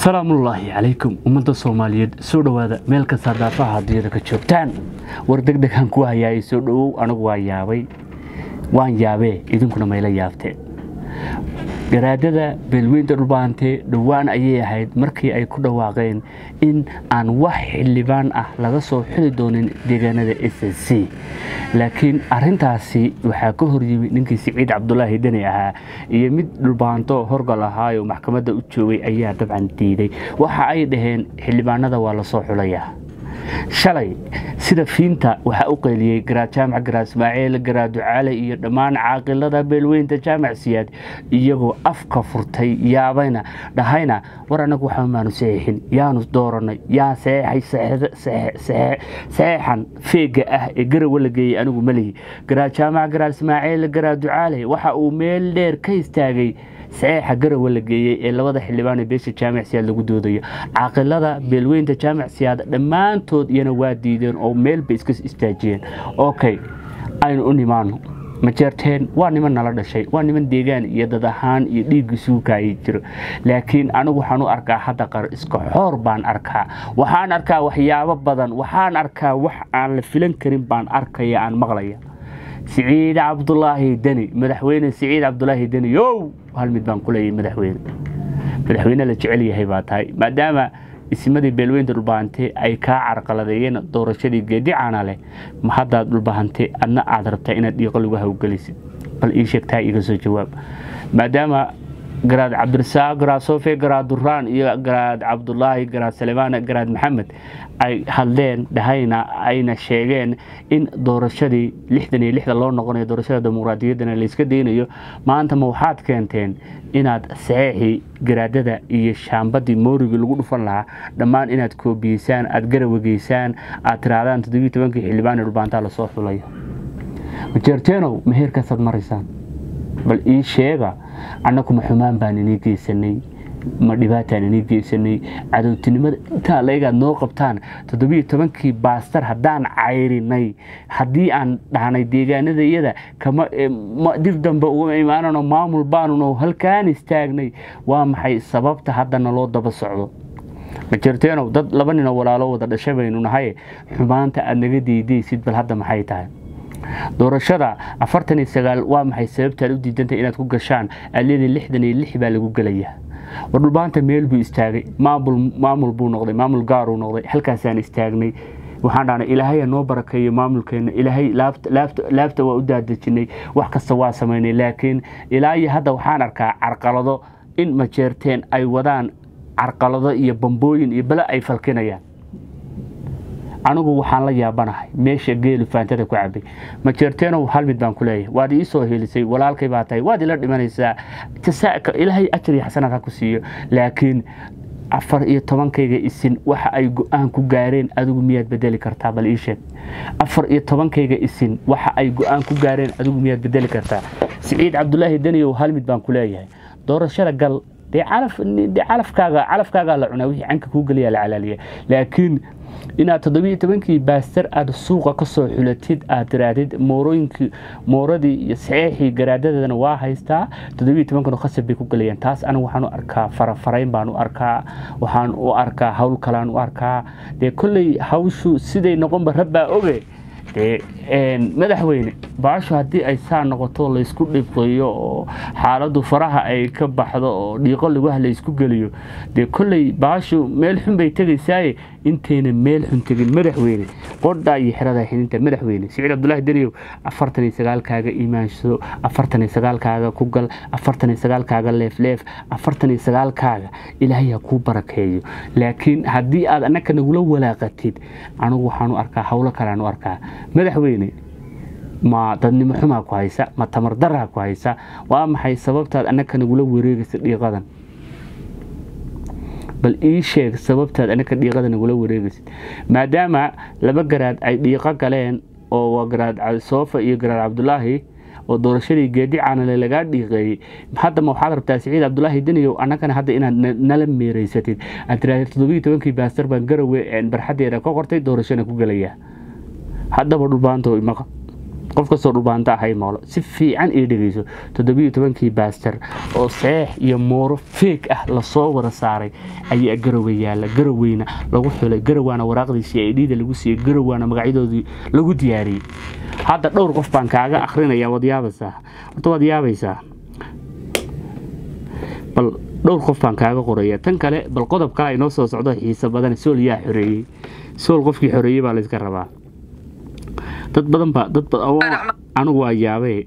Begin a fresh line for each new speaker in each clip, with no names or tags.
salaamullaahi calaykum ummadda soomaaliyeed soo dhowaada meel kasta daafaha adduunyada ka joogtaan war deg degaan ku hayaayay soo dhowow anigu waa yaabay waan yaabee idinkuna mayla yaabteen garaadada beelweynta dhulbaantee dhowaan ayay ahayd markii ay ku dhawaaqeen in aan wax xildhibaan ah laga soo xili doonin deegaanada s s c laakiin arintaasi waxaa ka horyimi ninkii siciid cabdulaahi deni ahaa iyo mid dhulbaanto horgal ahaayo maxkamadda u joogay ayaa dabcan diiday waxa ay dhaheen xildhibaanada waa lasoo xulayaa shalay sida fiinta waxaa u qeyliyey garaad jaamac garaad ismaaciil garaad ducaale iyo dhammaan caaqilada beelweynta jaamac siyaad iyagoo afka furtay yaabayna dhahayna war anagu waxa maanu saxiixin yaanu dooranay yaa saxeexay saxeexan feega ah ee garawa la geeyey anigu malihi garaad jaamac garaad ismaaciil garaad ducaale waxa uu meel dheer ka istaagay saxeexa garawa la geeyey ee labada xildhibaan ee beesha jaamac siyaad lagu doodayo caaqilada beelweynta jaamac siyaad dhammaantood iyana waa diideen oo meel bay iska istaajiyeen okay aynu u nimaano majeerteen waa niman nala dhashay waa niman deegaan iyo dad ahaan iyo dhiigga suukaayay jiro laakiin anigu waxaan u arkaa hadda qar iska xoor baan arkaa waxaan arkaa waxyaabo badan waxaan arkaa wax aan la filan karin baan arkaya aan maqlaya siciid cabdulaahi deni madaxweyne siciid cabdulaahi deni yow hal mid baan ku leeyahay madaxweyne madaxweyne la jecel yahay baa tahay maadaama ismadii beelweynta dhulbahante ay kaa carqaladeeyeen doorashadii geedicaana leh ma haddaad dhulbahante adna aad rabtaa inaad dhiiqo lagu hawgelisid bal ii sheegtaa iga soo jawaab maadaama garaad cabdirasaaq garaad sofe garaad duraan iyo garaad cabdulaahi garaad salemaan garaad maxamed ay hadleen dhahayna ayna sheegeen in doorashadii lixdan iyo lixda loo noqonayo doorashada dimuqraadiyaddana layska daynayo maanta ma waxaad keenteen inaad saxeexii garaadada iyo shaambadii moorigii lagu dhufan lahaa dhammaan inaad koobiyeysaan aad garawageysaan aad tirahdaan toddobiyi tobankii xildhibaan ee dhulbaantaa lasoo xulayo majeerteenow ma heerkaasaad maraysaan bal ii sheega annagu ma xumaan baan inii geysanay ma dhibaataan inii geysanay cadowtinimada intaa laygaad noo qabtaan toddobiyo tobankii baastar haddaan cayrinay haddii aan dhahnay deegaanada iyada kama dib dambe uga imaanano maamul baanuna halkaan istaagnay waa maxay sababta hadda naloo daba socdo majerteenow dad laba ninoo walaalo wada dhasha baynu nahay xumaanta aad naga diidaysid bal hadda maxay tahay doorashada afartan iyo sagaal waa maxay sababtaad u diidantay inaad ku gashaan aleedii lixdan iyo lix baa lagu gelayaa war dhulbaanta meel buu istaagay maamul buu noqday maamul gaaruu noqday halkaasaan istaagnay waxaan dhahnay ilaahaya noo barakeeyo maamulkeena ilaahay laabta waa u daadejinay wax kasta waa samaynay laakiin ilaa iyo hadda waxaan arkaa carqalado in majeerteen ay wadaan carqalado iyo bambooyin iyo bale ay falkinayaan anigu waxaan la yaabanahay meesha geelu faantada ku cabay majeerteenow hal mid baan ku leeyahay waad ii soo helisay walaalkay baa tahay waad ila dhimanaysaa jasaaka ilaahay ajar iyo xasanaad ha ku siiyo laakiin afar iyo tobankayga isin waxa ay go-aan ku gaareen adigu miyaad bedeli kartaa bal ii sheeg afar iyo tobankayga isin waxa ay go-aan ku gaareen adigu miyaad bedeli kartaa siciid cabdulaahi deniyow hal mid baan ku leeyahay doorashada gal dee calafkaaga calafkaagaa la cunaa wixii canka kuu geliyaa la calaaliya laakiin inaad toddobiyo tobankii baastar aad suuqa ka soo xulatid aad tiraahdid moorooyinkii mooradii iyo saxeexii garaadadeedana waa haystaa toddobiyo tobankanu khasab bay ku gelayaan taas anigu waxaan u arkaa farafarayn baan u arkaa waxaan u arkaa hawl kalaan u arkaa dee kolley hawshu siday noqonba rabbaa oge dee madaxweyne baashu haddii ay saa noqoto laysku dhibqayo oo xaaladdu faraha ay ka baxdo oo dhiiqo laguha laysku geliyo dee kolley baashu meel xun bay tegaysaaye intayna meel xun tegin madaxweyne qodhaa iyo xerada xidinta madaxweyne siciid cabdulaahi deriyow afartan iyo sagaalkaaga iimaansado afartan iyo sagaalkaaga ku gal afartan iyo sagaalkaaga leefleef afartan iyo sagaalkaaga ilaahay ha kuu barakeeyo laakiin haddii aad annaka nagula walaaqatid anigu waxaan u arkaa howlo kalean u arkaa madaxweyne ma dadnimo xumaa ku haysa ma tamar daraa ku haysa waa maxay sababtaad annaka nagula wareegaysa dhiiqadan bal ii sheeg sababtaad annaka dhiiqada nagula wareegaysid maadaama laba garaad ay dhiiqo galeen oo garaad soofa iyo garaad cabdulaahi oo doorashadii geedi caanale lagaa dhiiqeeyey haddama waxaad rabtaa siciid cabdulaahi deniyow annagana hadda inaad nala meeraysatid aad tiraahda toddobiyi tobankii baastar baan garawe barxaddeeda ka qortay doorashana ku gelayaa haddaba dhulbaanto imaqa qof kastoo dhulbaanta ahay moolo si fiican ii dhegeyso toddobiyo tobankii baaster oo seex iyo mooro feeg ah lasoo wada saaray ayaa garowe yaalla garoweyna lagu xulay garowaana waraaqdiisii ay dhiida lagu siiyey garowaana magacyadoodii lagu diyaariyey hadda dhowr qof baan kaaga akrinaya waad yaabaysaa horta waad yaabaysaa bal dhowr qof baan kaaga qoraya tan kale bal qodob kale ay noo soo socdo xiiso badan sool yaa xoreeyey sool qofkii xoreeyey baa layska rabaa dad badan baa dad anigu waa yaabee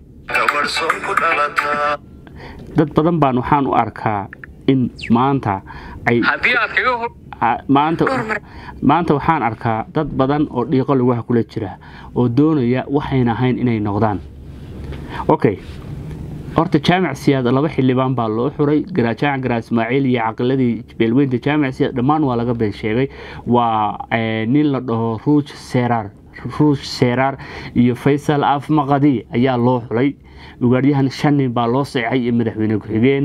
dad badan baan waxaan u arkaa in maanta ay maanta maanta waxaan arkaa dad badan oo dhiiqo lugaha kula jira oo doonaya waxayna ahayn inay noqdaan okay horta jaamac siyaad laba xildhibaan baa loo xuray jaamac garaa ismaaciil iyo caqiladii beelweynta jaamac siyaad dhammaan waa laga been sheegay waa nin la dhaho ruuj seeraar ruuj seeraar iyo faysal afmaqadi ayaa loo xulay ugaadyahan shan nin baa loo seexay iyo madaxweyne ku-xigeen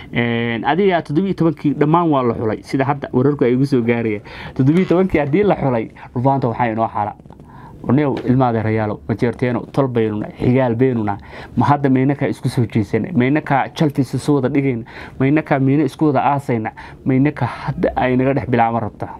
adiga toddobiyo tobankii dhammaan waa la xulay sida hadda wararku ay igu soo gaarayaan toddobiyo tobankii haddii la xulay dhufaanta waxaa inoo xala new ilmaadeerayaalo majeerteeno tol baynuna xigaal baynuna ma hadda maynakaa isku soo jeesana maynakaa jalfiis isu wada dhigayna maynakaa miino isku wada aasayna maynakaa hadda ay naga dhex bilaama rabtaa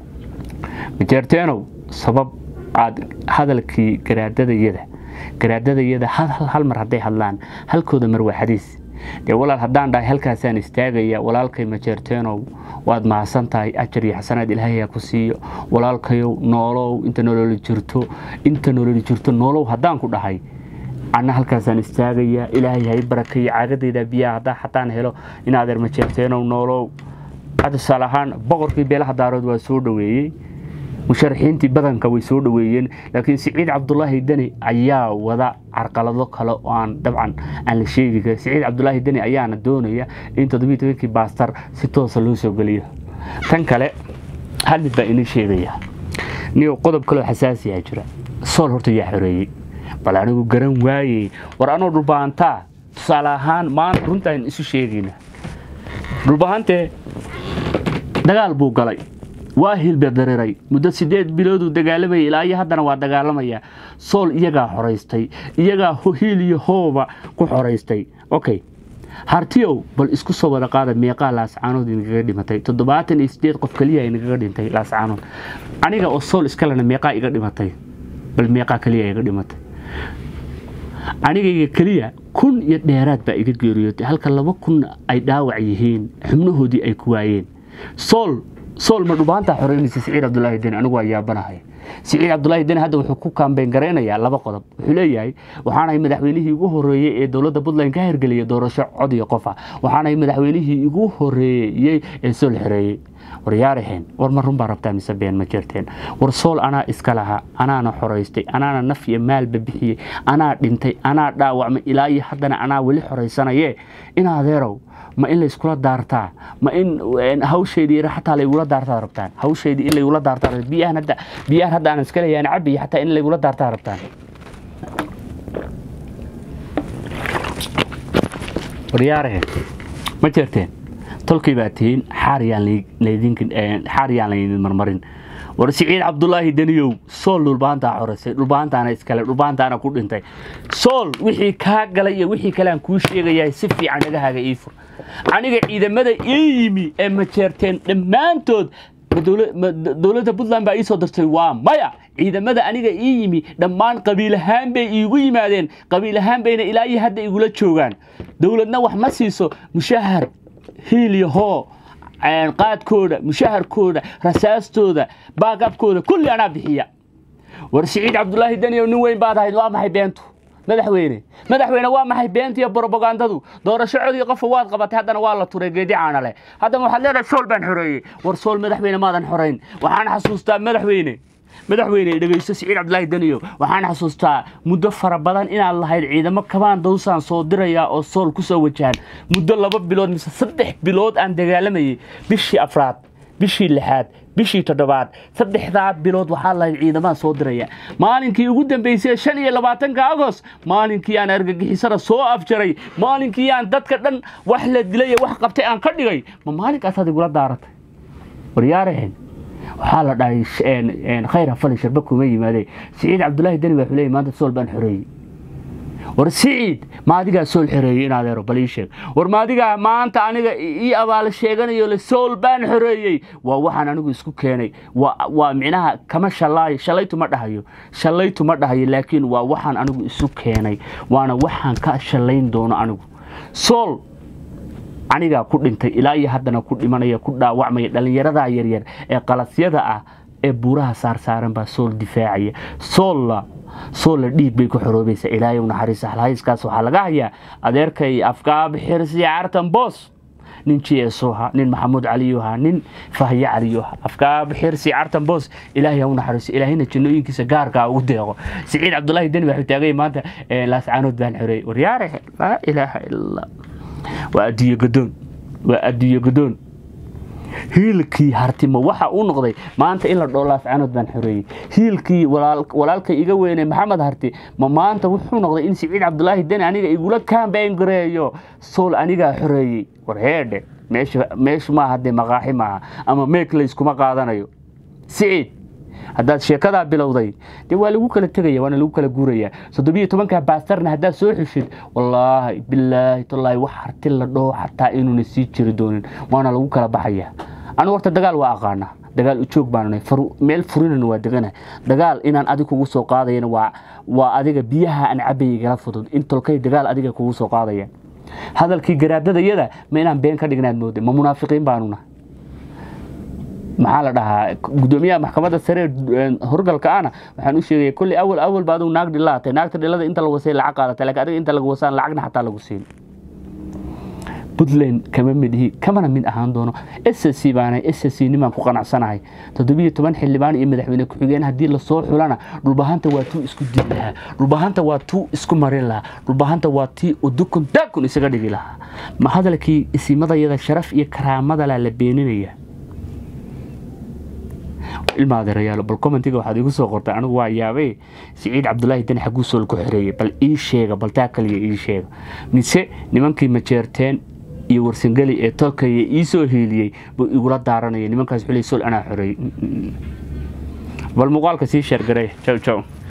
majeerteenow sabab aad hadalkii garaadadayada garaadadayada hal mar hadday hadlaan halkooda mar waa xadiis dee walaal haddaan dhahay halkaasaan istaagaya walaalkay majeerteenow waad mahadsan tahay ajar iyo xasanaad ilaahayaa ku siiyo walaalkayow noolow inta nololi jirto inta nololi jirto noolow haddaan ku dhahay anna halkaasaan istaagaya ilaahay hay barakeeyo caagadayda biyaha haddaa xataan helo in adeer majeerteenow noolow hadda tusaale ahaan boqorkii beelaha daarood waa soo dhoweeyey musharaxiintii badanka way soo dhoweeyeen laakiin siciid cabdulaahi deni ayaa wada carqalado kale oo aan dabcan aan la sheegi karin siciid cabdulaahi deni ayaana doonaya in toddobiyo tobankii baastar si toosa loo soo geliyo tan kale hal mid baa inii sheegaya niyo qodob kaloo xasaasiyaa jira sool horta yaa xoreeyey bal anigu garan waayey war anoo dhulbahantaa tusaale ahaan maanta runtaan isu sheegayna dhulbahantee dagaal buu galay waa hilbadareeray muddo sideed bilooduu dagaalamayay ilaa iyo haddana waa dagaalamaya sool iyagaa xoraystay iyagaa hiil iyo hooba ku xoraystay okay hartiyow bal isku soo wada qaada meeqaa laascaanood inagaga dhimatay toddobaatan iyo sideed qof keliya inagaga dhintay laascaanood aniga oo sool iskalena meeqaa iga dhimatay bal meeqaa keliya iga dhimatay anigayga keliya kun iyo dheeraad baa iga geeriyootay halka laba kun ay dhaawac yihiin xubnahoodii ay ku waayeen sool sool ma dhubaantaa xoreynaysa siciid cabdulaahi deni anigu waa yaabanahay siciid cabdulaahi deni hadda wuxuu ku kaambeyn garaynayaa laba qodob wuxuu leeyahay waxaanahay madaxweynihii ugu horeeyey ee dowladda puntland ka hirgeliyay doorasho cod iyo qofa waxaanahay madaxweynihii ugu horeeyey ee sool xoreeyey war yaaraheen war ma run baa rabtaa mise been ma jirteen war sool anaa iska lahaa anaana xoraystay anaana naf iyo maalba bixiyey anaa dhintay anaa dhaawacmay ilaa iyo haddana anaa weli xoraysanaye in adeerow ma in layskula daartaa ma in hawsheedii xataa laygula daartaa rabtaan hawsheedii in laygula daartaa biyahan hadda biyahan hadda aan iska leeyahan cabiya xataa in laygula daartaa rabtaan waryaarahe ma jirteen tolkii baa tihiin xaariyaan laydin marmarin war siciid cabdulaahi deniyow sool dhulbaantaa xoraysay dhulbaantaana iskale dhulbaantaana ku dhintay sool wixii kaa galay iyo wixii kale aan kuu sheegayaa si fiican dhagahaaga ii fur aniga ciidamada ii yimi ee majeerteen dhammaantood dowladda puntland baa ii soo dirtay waa maya ciidamada aniga ii yimi dhammaan qabiil ahaan bay iigu yimaadeen qabiil ahaan bayna ilaa iyo hadda igula joogaan dowladna wax ma siiso mushahar hiil iyo hoo qaadkooda mushaharkooda rasaastooda baagabkooda kulli anaa bixiya war siciid cabdulaahi daniyow nin weyn baad ahayd waa maxay beentu madaxweyne madaxweyne waa maxay beenta iyo brobagandadu doorasho codii qofa waad qabatay haddana waa la turay geedi caana leh haddana waxaad leedahay sool baan xoreeyey war sool madaxweyne maadan xorayn waxaan xasuustaa madaxweyne madaxweyne dhegeysto siciid cabdulaahi daniyow waxaan xasuustaa muddo fara badan inaad lahayd ciidamo kabaan dawsaan soo dirayaa oo sool ku soo wajahan muddo laba bilood mise saddex bilood aan dagaalamayay bishii afraad bishii lixaad bishii toddobaad saddexdaa bilood waxaa lahayd ciidamaan soo diraya maalinkii ugu dambeysay shan iyo labaatanka agost maalinkii aan argagixisada soo afjaray maalinkii aan dadka dhan wax la dilay wax qabtay aan ka dhigay ma maalinkaas igula daaratay waryaaraheen waxaa la dhahay khayr hafali sharba kuma yimaade siciid cabdulaahi deni baa xuleeyay maanta sool baan xoreeyey war siciid ma adigaa sool xoreeyey in adeero bal ii sheeg war ma adigaa maanta aniga ii abaal sheeganayo le sool baan xoreeyey waa waxaan anigu isku keenay waa micnaha kama shalaayo shalaytu ma dhahayo shalaytu ma dhahayo laakiin waa waxaan anigu isu keenay waana waxaan ka shalayn doono anigu sool anigaa ku dhintay ilaa iyo haddana ku dhimanaya ku dhaawacmaya dhallinyaradaa yaryar ee qalasyada ah ee buuraha saarsaaran baa sool difaacaya soolla soolla dhiig bay ku xoroobaysaa ilaahay u naxariisa halhayskaas waxaa laga hayaa adeerkay afkaab xirsi cartan boos nin jeesoha nin maxamuud caliyuha nin fahye caliyuha afkaab xirsi cartan boos ilaahay ha u naxariiso ilaahayna jannooyinkiisa gaarkaa ugu deeqo siciid cabdulaahi deni waxuu taagay maanta laascaanood baan xoreeyey waryaare laa ilaaha ila waa adduunye godoon waa adduunye godoon hiilkii hartimo waxa uu noqday maanta in la dhoo laascaanood baan xoreeyey hiilkii walaalkay iga weynay maxamed harti ma maanta wuxuu noqday in siciid cabdulaahi deni aniga igula kaambayn gareeyo sool anigaa xoreeyey war heedhe meeshu maaha dee maqaaxi maaha ama meekleyskuma qaadanayo siciid haddaad sheekadaa bilowday dee waa lagu kala tegaya waana lagu kala guuraya soddobiyo tobanka baastarna haddaad soo xushid wallaahi bilaahi tallaahi wax harti la dhoo xataa inuuna sii jiri doonin waana lagu kala baxaya anigu horta dagaal waa aqaanaa dagaal ujoog baanunay meel furinana waa degana dagaal inaan adig kugu soo qaadayana waa adiga biyaha aan cabayay gala fudud in tolkay dagaal adiga kugu soo qaadaya hadalkii garaadadayada ma inaan been ka dhignaad mooda ma munaafiqiin baanuna maxaa la dhahaa gudoomiyaha maxkamadda sare horgalka ana waxaan u sheegaya kolley awal awal ba adigu naag dhilaatay naagta dhilada inta lagu wasay lacag qaadatay laakiin adiga inta lagu wasaan lacagna xataa lagu siin puntland kama mid ihi kamana mid ahaan doono ssc baana ssc nimaan ku qanacsanahay toddobiyo toban xildhibaan iyo madaxweyne ku-xigeen haddii lasoo xulana dhulbahanta waa tuu isku dili lahaa dhulbahanta waa tuu isku marin lahaa dhulbahanta waa tii udukun daakun isaga dhigi lahaa ma hadalkii isimadayada sharaf iyo karaamadala la beeninaya ilmaadeerayaalo bal commentiga waxaad igu soo qortay anigu waa yaabay siciid cabdulaahi deni xaguu sool ku xoreeyey bal ii sheega bal taa kaliya ii sheega mise nimankii majeerteen iyo warsangeli ee tolkaya ii soo hiiliyey buu igula daaranaya nimankaas xulay sool anaa xoreeyey bal muuqaalka sii sheergaray jow jow